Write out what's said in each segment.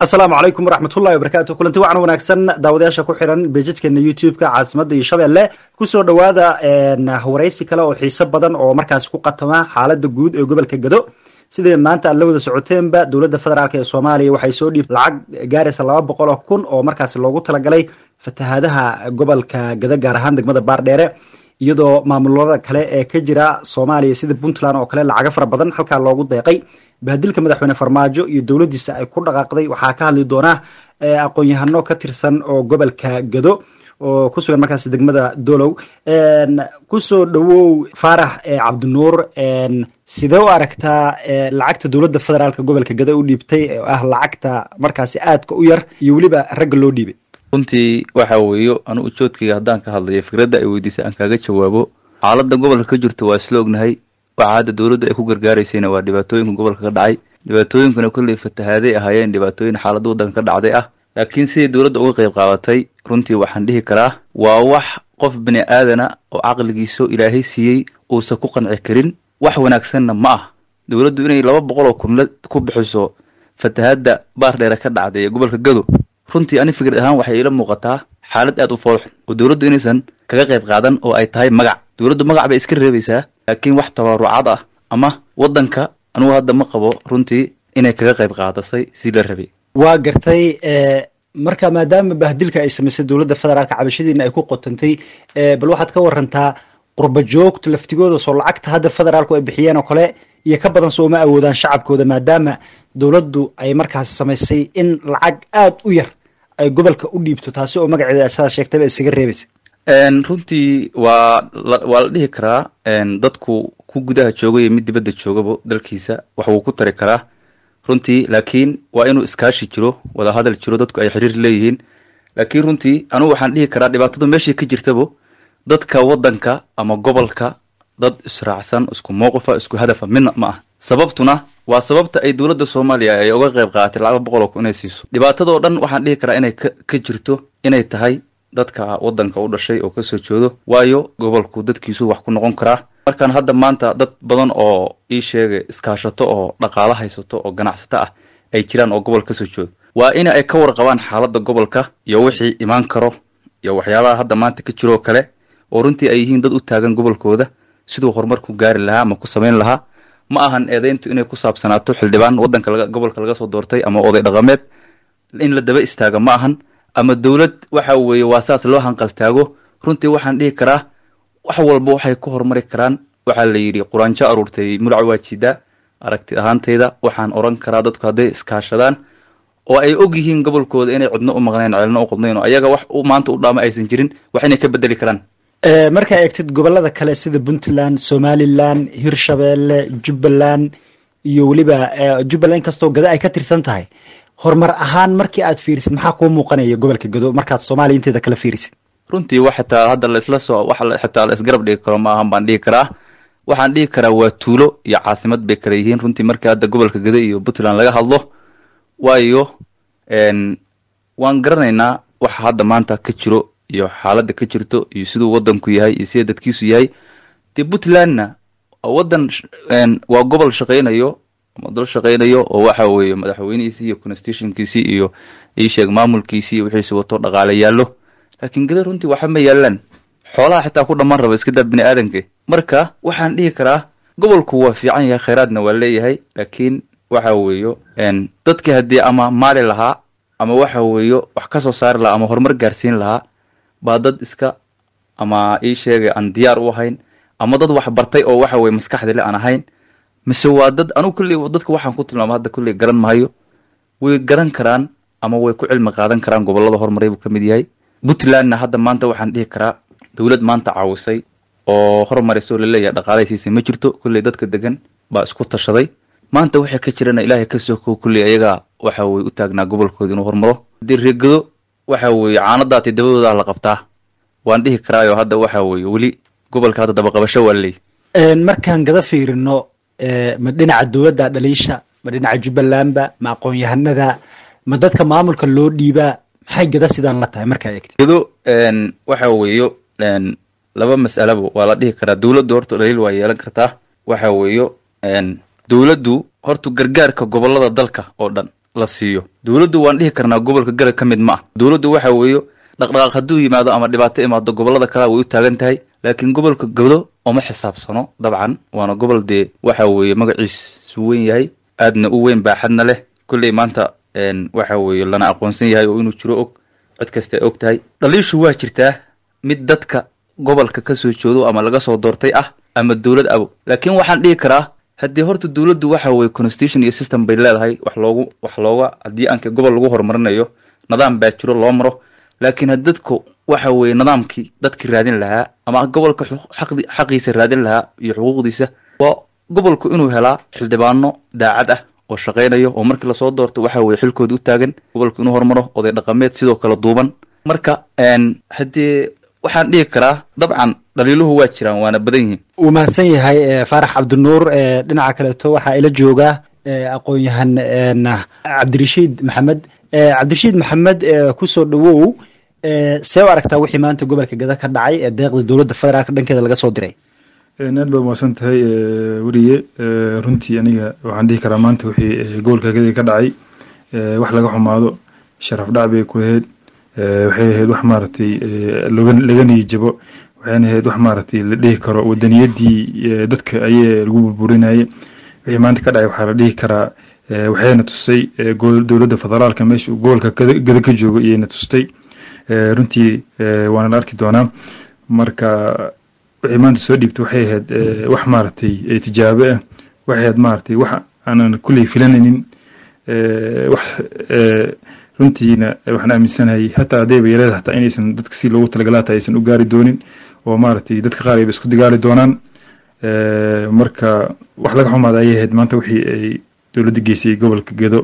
asalaamu calaykum waraxmatullahi wabarakaatu kulanti wacan wanaagsan daawadayaasha ku xiran beejajkeena youtube-ka caasimadda iyo shabeelle kusoo dhowaada waraysi kale oo xiiso badan oo markaasi ku qatama xaaladda guud ee gobolka gado sidai maanta aad la wada socoteenba dowladda federaalk ee soomaaliya waxay soo dhiib lacag gaaraysa laba boqol oo kun oo markaasi loogu talagalay fatahaadaha gobolka gado gaar ahaan degmada baardheere iyadoo maamulada kale ee ka jira soomaaliya sida puntland oo kale lacaga fara badan halkaa loogu deeqay bahdilka madaxweyne farmaajo iyo dowladdiisa ay ku dhaqaaqday waxaa ka hadli doonaa aqoon-yahano ka tirsan oo gobolka gado oo ku sugan markaas degmada dolow kusoo dhowow faarax cabdinuur sidee u aragtaa lacagta dowladda federaalk gobolka gado u dhiibtay oo ah lacagta markaasi aadka u yar iyo weliba ragga loo dhiibay runtii waxa weeyo anu ujoodkayga haddaan ka hadlayo fikradda ay weydiisay aan kaaga jawaabo xaaladda gobolka ka jirto waa isla ognahay waxa hadda dowladda ay ku gargaaraysayna waa dhibaatooyinka gobolka ka dhacay dhibaatooyinkuna kolley fatahaaday ahaayeen dhibaatooyin xaaladda waddanka ka dhacday ah laakiin siday dowladda uga qayb qaadatay runtii waxaan dhihi karaa waa wax qof bini aadana oo caqligiiso ilaahay siiyey uusan ku qanci karin wax wanaagsanna ma ah dowladdu inay laba boqol oo kun ku bixiso fatahaadda baardheere ka dhacday ee gobolka gado runtii ani fikrad ahaan waxay ila muuqataa xaalad aad u foolxun oo dowladdu inaysan kaga qayb qaadan oo ay tahay magac dowladdu magac bay iska reebaysaa laakiin wax tabaarucad ah ama waddanka anugu hadda ma qabo runtii inay kaga qayb qaadasay si la rabay waa gartay marka maadaama bahdilka ay samaysay dowladda federaalka cabashadiina ay ku qotantay bal waxaad ka warantaa qurba joogta laftigooda soo lacagta hadda federaalku ay bixiyeen oo kale iyo ka badan soo uma awoodaan shacabkooda maadaama dowladdu ay markaas samaysay in lacag aad u yar ay gobolka u dhiibto taasi oo magaceeda sidaa sheegtayba isaga reebaysa runtii waa waa la dhihi karaa dadku ku gudaha jooga iyo mid dibadda joogaba dalkiisa wax wuu ku tari karaa runtii laakiin waa inuu iskaashi jiro wadahadal jiro dadku ay xiriir leeyihiin laakiin runtii anugu waxaan dhihi karaa dhibaatadu meeshay ka jirtabo dadka waddanka ama gobolka dad israacsan isku mowqifa isku hadafa midna ma ah sababtuna waa sababta ay dowladda soomaaliya ay uga qayb qaadatay lacag boqol oo kun inay siiso dhibaatadoo dhan waxaan dhihi karaa inay ka jirto inay tahay dadka waddanka u dhashay oo kasoo jeedo waayo gobolku dadkiisu wax ku noqon karaa markaan hadda maanta dad badan oo ii sheegay iskaashato oo dhaqaalo haysato oo ganacsato ah ay jiraan oo gobol kasoo jeedo waa in ay ka warqabaan xaaladda gobolka iyo wixii imaan karo iyo waxyaabaha hadda maanta ka jiroo kale oo runtii ay yihiin dad u taagan gobolkooda siduu horumar ku gaari lahaa ama ku samayn lahaa ma ahan eedeyntu inay ku saabsanaato xildhibaan waddanka gobolka laga soo doortay ama oday dhaqameed in la daba istaaga ma ahan ama dowlad waxa weeye waa saas loo hanqaltaago runtii waxaan dhihi karaa wax walba waxay ku horumari karaan waxaa la yidhi quraanjo aruurtay mulac waa jidaa aragti ahaantayda waxaan oran karaa dadku hadday iskaashadaan oo ay og yihiin gobolkooda inay cidno u maqnayn ceelno u qodnayn oo ayaga wax maanta u dhaama aysan jirin wax inay ka bedeli karaan markaa eegtid gobolada kale sida puntland somalilan hirshabeelle jubbaland iyo weliba jubbaland inkastoo gado ay ka tirsan tahay horumar ahaan markii aad fiirisid maxaa kuu muuqanaya gobolka gado markaad soomaaliya inteeda kala fiirisid runtii wax xitaa hadda laisla soo wax xitaa la isgarab dhigi karo ma ahan baan dhihi karaa waxaan dhihi karaa waa tuulo iyo caasimad bay kala yihiin runtii markii hadda gobolka gado iyo puntland laga hadlo waayo waan garanaynaa waxa hadda maanta ka jiro iyo xaaladda ka jirto iyo siduu waddanku yahay iyo sida dadkiisu yahay dee puntlandna waddan waa gobol shaqaynayo ama dal shaqaynayo oo waxa weeye madaxweynihiisii iyo constitutionkiisii iyo iisheeg maamulkiisii iyo wixiisi wato dhaqaale yaallo laakiin gada runtii waxa ma yaalaan xoolaha xitaa ku dhammaan raba iska daa bini aadanka marka waxaan dhihi karaa gobolku waa fiican yahay khayraadna waa leeyahay laakiin waxa weeyo dadkii haddii ama maali lahaa ama waxa weeyo wax ka soo saari lahaa ama horumar gaarsiin lahaa baa dad iska ama ii sheegay aan diyaar u ahayn ama dad wax bartay oo waxa weye maskaxdile aan ahayn mise waa dad anugu kulley dadka waxaan ku tilmaama hadda kulley garan mahayo way garan karaan ama way ku cilmi qaadan karaan gobolada horumaray buu ka mid yahay puntlandna hadda maanta waxaan dhihi karaa dowlad maanta caawisay oo horumaraysoo laleeyahay dhaqaalay siisay ma jirto kulley dadka degan baa isku tashaday maanta waxay ka jirana ilaahay ka soo koo kulley ayagaa waxa weye u taagnaa gobolkooda inuu horumaro haddii reegado waxa weeye caanadaati dabadoodaa la qabtaa waan dhihi karaayo hadda waxa weeye weli gobolka hadda dabaqabasho waa laleey markaan gada fiirino ma dhinaca dowladda dhaliisha ma dhinaca jubbalandba ma aqoon-yahanada ma dadka maamulka loo dhiibaa maxay gada sidaan la tahay markaa eegti gado waxa weeyo laba mas'alaba waa la dhihi karaa dowladdu horta dhaliil waa yeelan kartaa waxa weeyo dowladdu horta gargaarka gobolada dalka oo dhan la siiyo dowladdu waan dhihi karnaa gobolka gada ka mid ma ah dowladdu waxa weeyo dhaqdhaqaaq hadduu yimaado ama dhibaato imaado gobollada kale way u taagan tahay laakiin gobolka gado oma xisaabsano dabcan waana gobol dee waxa weeye magaciisu weyn yahay aadna u weyn baaxadna leh kolley maanta waxa weeye lana aqoonsan yahay oo inuu jiro og cid kasta ay og tahay dhaliishu waa jirtaa mid dadka gobolka ka soo joodo ama laga soo doortay ah ama dowlad abo laakiin waxaan dhihi karaa haddii horta dowladdu waxa weye constitution iyo system bay leedahay wax loogu wax looga haddii aanka gobol lagu horumarinayo nidaam baa jiro loo maro laakiin had dadku waxa weeye nidaamkii dadkii raadin lahaa ama gobolka xaqiisa raadin lahaa iyo xuquuqdiisa waa gobolku inuu helaa xildhibaano daacad ah oo shaqaynayo oo markii lasoo doorto waxa weye xilkooda u taagan gobolku inuu horumaro oday dhaqameed sidoo kale duuban marka haddii waxaan dhihi karaa dabcan dhaliiluhu waa jiraan waana badan yihiin wuu mahadsan yahay faarax cabdinuur dhinaca kaleeto waxaa ila jooga aqoon-yahan cabdirashiid maxamed cabdirashiid maxamed kusoo dhawow see u aragtaa wixii maanta gobolka gada ka dhacay ee deeqda dowladda federaalk dhankeeda laga soo diray aad baa umaqsan tahay weriye runtii aniga waxaan dhihi karaa maanta wixii gobolka gada ka dhacay wax laga xumaado sharaf dhac bay ku ahayd waxay ahayd wax maaragtay laga niyijabo waxayna ahayd wax maaragtay la dhihi karo wadaniyadii dadka ayee lagu burburinayay wixii maanta ka dhacay waxaa la dhihi karaa waxayna tusay dowladda federaalka meesha gobolka gada ka joogo iyayna tustay runtii waana la arki doonaa marka wixii maanta soo dhiibtay waxay ahayd wax maaragtay tijaabo ah waxay ahayd maaragtay wax aanan kulley filanaynin wax runtiina waxaan aaminsanahay hataa haddayba yareeda hataa inaysan dadka si loogu talagalaa hataa aysan u gaari doonin oo maaragtay dadka qaar ayba isku dagaali doonaan marka wax laga xumaada ayay ahayd maanta wixii ay dowladda geysay gobolka gedo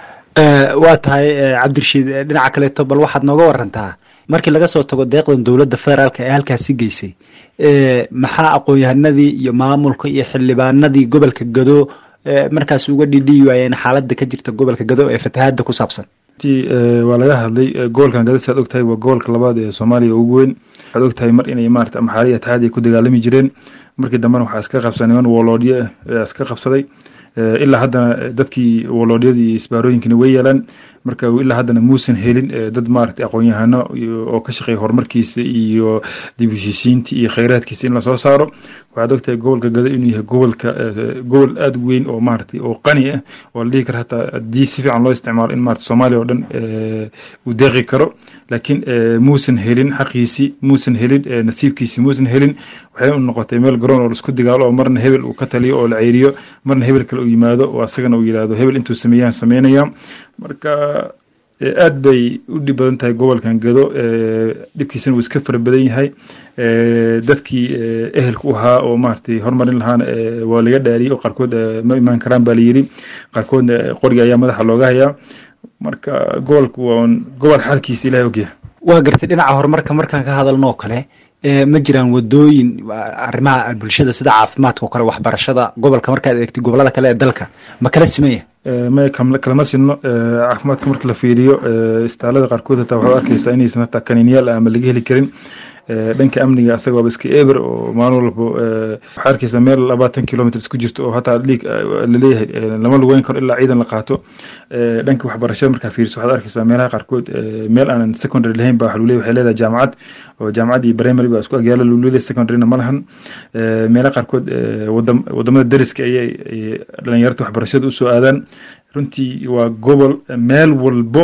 waa tahay cabdirashiid dhinaca kaleeto bal waxaad nooga warantaa markii laga soo tago deeqdan dowladda federaalka ee halkaasi geysay maxaa aqoon-yahanadii iyo maamulka iyo xildhibaanadii gobolka gado markaas uga dhidhiyi waayeen xaaladda ka jirta gobolka gado ee fatahaadda ku saabsan waa laga hadlay gobolkan gada saad ogtahay waa gobolka labaad ee soomaaliya ugu weyn waxaad ogtahay mar inay maarata maxaaliya ataxaad ay ku dagaalami jireen markii dambena waxaa iska qabsaday niman woloodyo ah iska qabsaday ilaa haddana dadkii woloodhyadii iyo isbaarooyinkina way yeelaan marka ilaa haddana muusan helin dad maarata aqoon-yahano oo ka shaqeeya horumarkiisa iyo dib heshiisiinta iyo kheyraadkiisa in lasoo saaro waxaad ogtahay gobolka gado inuu yahay gobolka gobol aada u weyn oo maarata oo qani ah oo la dhihi karo hataa haddii si fiican loo isticmaalo in maarata soomaaliya oo dhan uu deeqi karo laakiin muusan helin xaqiisii muusan helin nasiibkiisi muusan helin waxay u noqotay meel garoon oo laisku dagaalo oo marna hebel uu ka taliyo oo la ceyriyo marna hebel kale uu yimaado oo asagana uu yidhahdo hebel intuu sameeyaan sameynaya marka aad bay u dhib badan tahay gobolkan gado dhibkiisana wuu iska fara badan yahay dadkii ehelka u ahaa oo maaragtay horumarin lahaana waa laga dhaariyey oo qaarkood ma imaan karaan baa layidhi qaarkoodna qoriga ayaa madaxa looga hayaa marka gobolka waa gobol xaalkiisa ilahay ogyahay waa gartay dhinaca horumarka markaan ka hadalno oo kale ma jiraan wadooyin arrimaha bulshada sida caafimaadka oo kale waxbarashada gobolka markaad eegtay gobolada kale ee dalka ma kala simaya may kalama sinno caafimaadka marka la fiiriyo istaalada qaarkood hataa waxaad arkaysaa inaysan hataa kaniinyaal ama laga heli karin dhanka amniga asaga waaba iska eber oo maalin walbo waxaa arkaysaa meel labaatan kilomitr isku jirto oo hataa dhiig laleeyahay lama lugeyn karo ilaa ciidan la qaato dhanka waxbarashada markaa fiiriso waxaad arkaysaa meelaha qaarkood meel aanan secondary lahayn ba waxa waxay leedahay jaamacad oo jaamacad iyo primary baa isku agyaalo lulule secondaryna ma lahan meelaha qaarkood wadamada dariska ayay dhalinyarta waxbarashada usoo aadaan runtii waa gobol meel walbo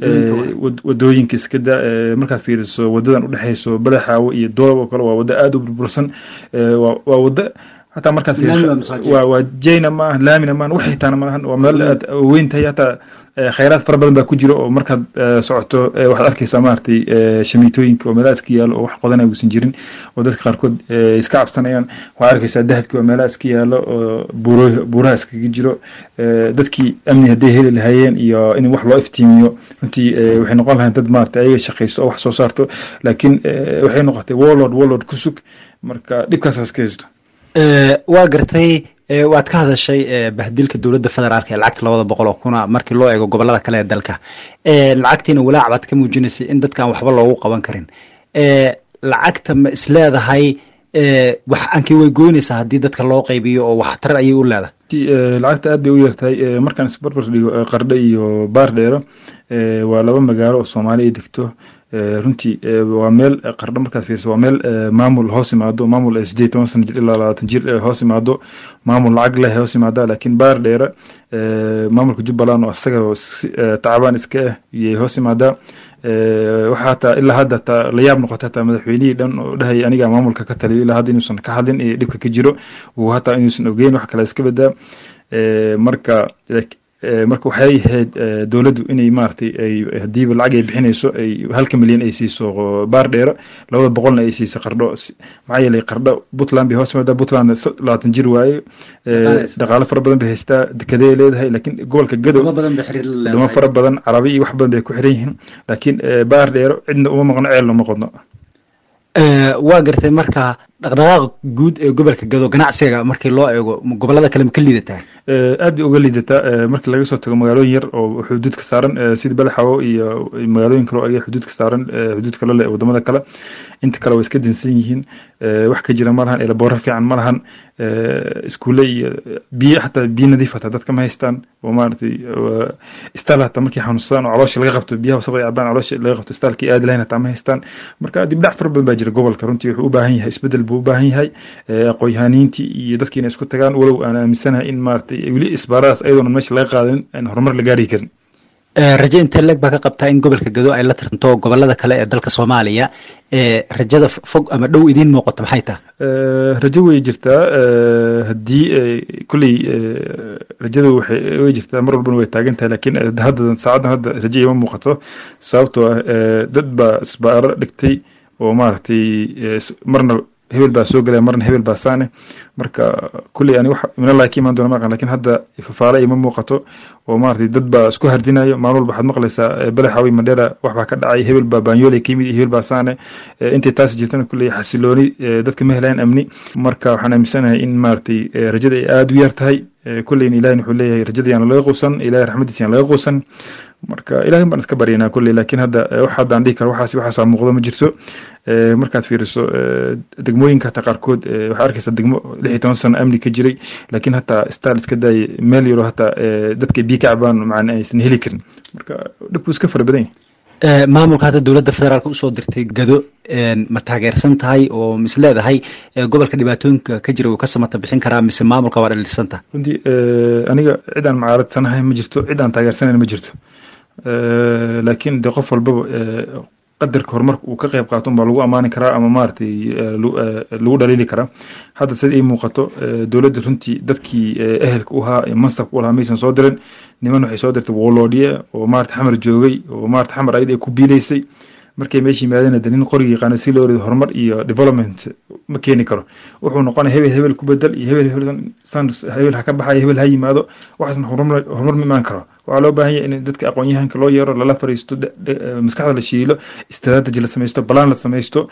wadooyinka iskada markaad fiiriso wadadan udhexeyso badaxaawo iyo doob oo kale waa wado aada u burbursan waa wado hataa markaad waa jayna maaha laamina maaha wax hitaana malahan waa meel aad weyn tahay hataa khayraad fara badan baa ku jira oo markaad socoto waxaad arkaysaa maaragtay shamiitooyinka oo meelaha iska yaalo oo wax qodanaya uusan jirin oo dadka qaarkood iska cabsanayaan waxaad arkaysaa dahabkii oo meelaha iska yaalo oo buuraha iskaga jiro dadkii amni hadday heli lahaayeen iyo in wax loo iftiimiyo runtii waxay noqon lahayn dad maaragtay ayaga shaqaysto oo wax soo saarto laakiin waxay noqotay warlord warlord ku sug marka dhibkaasaas ka haysto waa gartay waad ka hadashay bahdilka dowladda federaalk ee lacagta labada boqol oo kuna markii loo eego gobolada kale ee dalka lacagtiina walaac baad ka muujinaysay in dadkaan waxba loogu qaban karin lacagta ma isleedahay wax ankii way goynaysaa haddii dadka loo qaybiyo oo waxtar ayay u leedahay lacagta aad bay u yartahay markaan isbarbar dhigo qardho iyo baar dheero waa laba magaalo oo soomaali ay degto runtii waa meel qardho markaad fiirso waa meel maamul hoos imaado maamul sideed toban sana jir ilaa labaatan jir hoos imaado maamul lacag leh hoos imaada laakiin baar dheere maamulka jubbaland oo isaga tacbaan iska ah iyay hoos imaadaa waxaa hataa ilaa hadda hataa la yaab noqota hataa madaxweynihii dhan oo dhahaya aniga maamulka ka taliyo ilaa hadda inuusan ka hadlin iyo dhibka ka jiro uu hataa inuusan ogeyn wax kale iska badaa marka marka waxay ahayd dowladdu inay maaragtay ay hadiiba lacag ay bixinayso ay halka milyan ay siiso baar dheero labada boqolna ay siiso qardho maxaa yeelay qardho puntland bay hoos imaadaa puntland labaatan jir waaye dhaqaalo fara badan bay haystaa dekadee leedahay laakiin gobolka gadow wadamo fara badan carabi iyo wax badan bay ku xiran yihiin laakiin baar dheero cidna uma maqno ceelna uma qodno waa gartay marka dhaqdhaqaaqa guud ee gobolka gado ganacsiga markii loo eego gobolada kale ma ka liidataa aad bay uga liidataa markii laga soo tago magaalooyin yar oo xuduudka saaran sida badaxawo iyo magaalooyin kale oo ay xuduudka saaran xuduud kale leh wadamada kale inta kale way iska dinsan yihiin wax ka jira ma lahan elaboora fiican ma lahan iskuule iyo biyo xataa biyo nadiif hataa dadka ma haystaan oo maaragtay istaal hataa markay xanuunsadaan oo caloosha laga qabto biyaha wasaqda cabaan caloosha laga qabto istaalkii aadi lahayn hataa ma haystaan marka dibdhac fara badan baa jira gobolka runtii wuxuu u baahan yahay isbedel buu u baahan yahay aqoonyahaniintii iyo dadkii inay isku tagaan walow aan aaminsanahay in maaragtay weli isbaaradaas ayadoona meesha laga qaadin aan horumar la gaari karin raje intee leeg baa ka qabtaa in gobolka gado ay la tartanto gobolada kale ee dalka soomaaliya rajada fog ama dhow idiin muuqato maxay tahay rajo way jirtaa haddii kulley rajada way jirtaa mar walbana way taagan tahay laakiin hadda saacadan hadda rajo ima muuqato sababtoo ah dad baa isbaaro dhigtay oo maaragtay marna hebel baa soo gelaya marna hebel baa saane marka kulley ani wax minallahi ka imaan doona maqan lakin hadda fafaale ima muuqato oo maaragtay dad baa isku hardinayo maalin walba waxaad maqlaysaa badaxawi mandheera wax baa ka dhacay hebel baa baanyooley ka yimid iyo hebel baa saane intay taas jirtana kulley xasilooni dadka ma helayaan amni marka waxaan aaminsanahay in maaragtay rajada ay aada u yar tahay kulleyna ilahin wuxuu leeyahay rajada yaan laga quusan ilahay raxmadiisa yaan laga quusan marka ilahin baan iska baryanaa kulley laakiin hadda wax haddaan dhihi karo waxaas waxaasaa muuqdo ma jirto markaad fiiriso degmooyinka hataa qaarkood waxaa arkaysaa degmo lix iyo toban sano amni ka jiray laakiin hataa staal iska daayay meel yaro hataa dadka biyo ka cabaan macna aysan heli karin marka dhibku iska fara badan yahay maamulka hadda dowladda federaalk usoo dirtay gado ma taageersan tahay oo mis leedahay gobolka dhibaatooyinka ka jira uu ka samata bixin karaa mise maamulka waa dhalisan tahay runtii aniga cid aan mucaaradsannahay ma jirto cid aan taageersanayn ma jirto laakiin de qof walbaba qadarka horumarka uu ka qayb qaato unbaa lagu ammaani karaa ama maaragtay lagu dhaliili karaa hadda sida ii muuqato dowladda runtii dadkii ehelka u ahaa mansabka u lahaa maysan soo dirin niman waxay soo dirtay woloodhiye oo maarata xamar joogay oo maarata xamar ayad ay ku biilaysay markay meesha yimaadeen de nin qorigii yaqaana si loo rido horumar iyo development ma keeni karo wuxuu noqonaya hebel hebel ku bedel iyo hebel hebel ha ka baxayo hebel ha yimaado waxaasna horumar ma imaan karo waxaa loo baahan yahay in dadka aqoon-yahanka loo yeero lala fariisto maskaxda la shiilo strategy la samaysto balaan la samaysto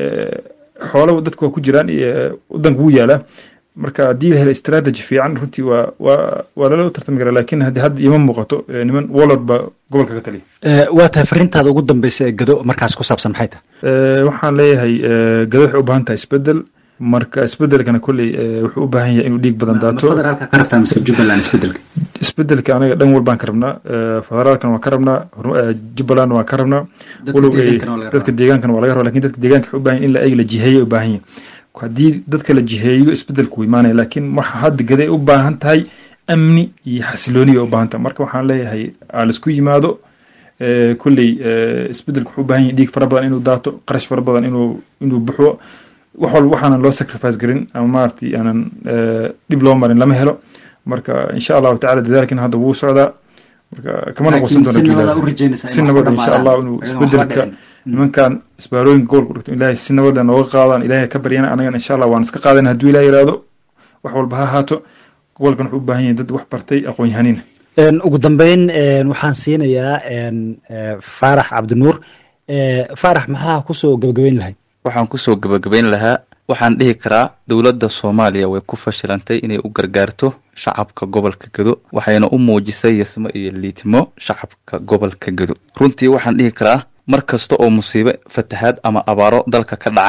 xoolo dadka waa ku jiraan iyo wadanka wuu yaalaa marka haddii la helo strategy fiican runtii waa waa waa lala tartami karaa laakiin haddi hadda ima muuqato niman wallod baa gobolka ka taliya waa tahay fariintaada ugu dambeysa ee gado markaas ku saabsan maxay tahay waxaan leeyahay gado waxay u baahan tahay isbedel marka isbedelkana kolley wuxuu u baahan yahay inuu dhiig badan daato federaalka ka rabtaa mise jubbaland isbedelka isbedelka anaga dhan walbaan ka rabnaa federaalkana waan ka rabnaa jubbalandna waan ka rabnaa walow dadka deegaankana waa laga raba lakin dadka deegaanka waxay u baahan in la eg la jiheeya u baahan yahay haddii dadka la jiheeyo isbedelku imaanaya laakiin waxa hadda gaday u baahan tahay amni iyo xasilooni bay u baahan tahay marka waxaan leeyahay aa laisku yimaado kolley isbedelku wuxuu u baahan yahay dhiig fara badan inuu daato qarash fara badan inuu inuu buxo wax walba waxaanan loo sacrifice garin ama maaragtay aanan dhib loo marin lama helo marka insha allahu tacala dadaalkina hadda wuu socdaa marka kama noqosan doono si nabad insha allah inuu isbedelka nimankan isbaarooyinka gobolka dhigto ilaahay si nabada nooga qaadaan ilaahay ka baryana anagana insha allah waan iska qaadana hadduu ilaah yiraahdo wax walba ha ahaato gobolkan wuxuu u baahan yahay dad wax bartay aqoon-yahaniina ugu dambeyn waxaan siinayaa faarax cabdinuur faarax maxaa kusoo gabagabeyn lahayd waxaan kusoo gabagabayn lahaa waxaan dhihi karaa dowladda soomaaliya way ku fashilantay inay u gargaarto shacabka gobolka gedo waxayna u muujisay yasmo iyo liitimo shacabka gobolka gedo runtii waxaan dhihi karaa mar kasta oo musiibo fatahaad ama abaaro dalka ka dhacaan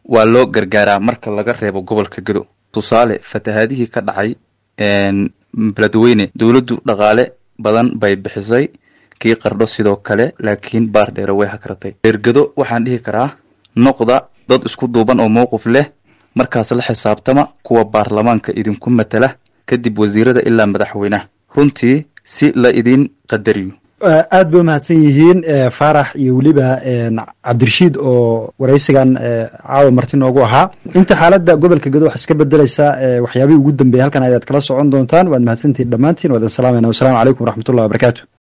waa loo gargaaraa marka laga reebo gobolka gedo tusaale fatahaadihii ka dhacay beledweyne dowladdu dhaqaale badan bay bixisay kii qardho sidoo kale laakiin baar dheere way hakratay reergedo waxaan dhihi karaa noqda dad isku duuban oo mowqif leh markaas la xisaabtama kuwa baarlamaanka idinku matala kadib wasiirada ilaa madaxweynaha runtii si la idin qadariyo aad bay umahadsan yihiin faarax iyo weliba cabdirashiid oo waraysigan caawa marti noogu ahaa inta xaaladda gobolka gedo wax iska bedeleysa waxyaabihii ugu dambeeyay halkan ayaad kala socon doontaan waad mahadsantihin dhammaantiin waadin salaamayna wasalaamu calaykum waraxmatullahi wabarakaatu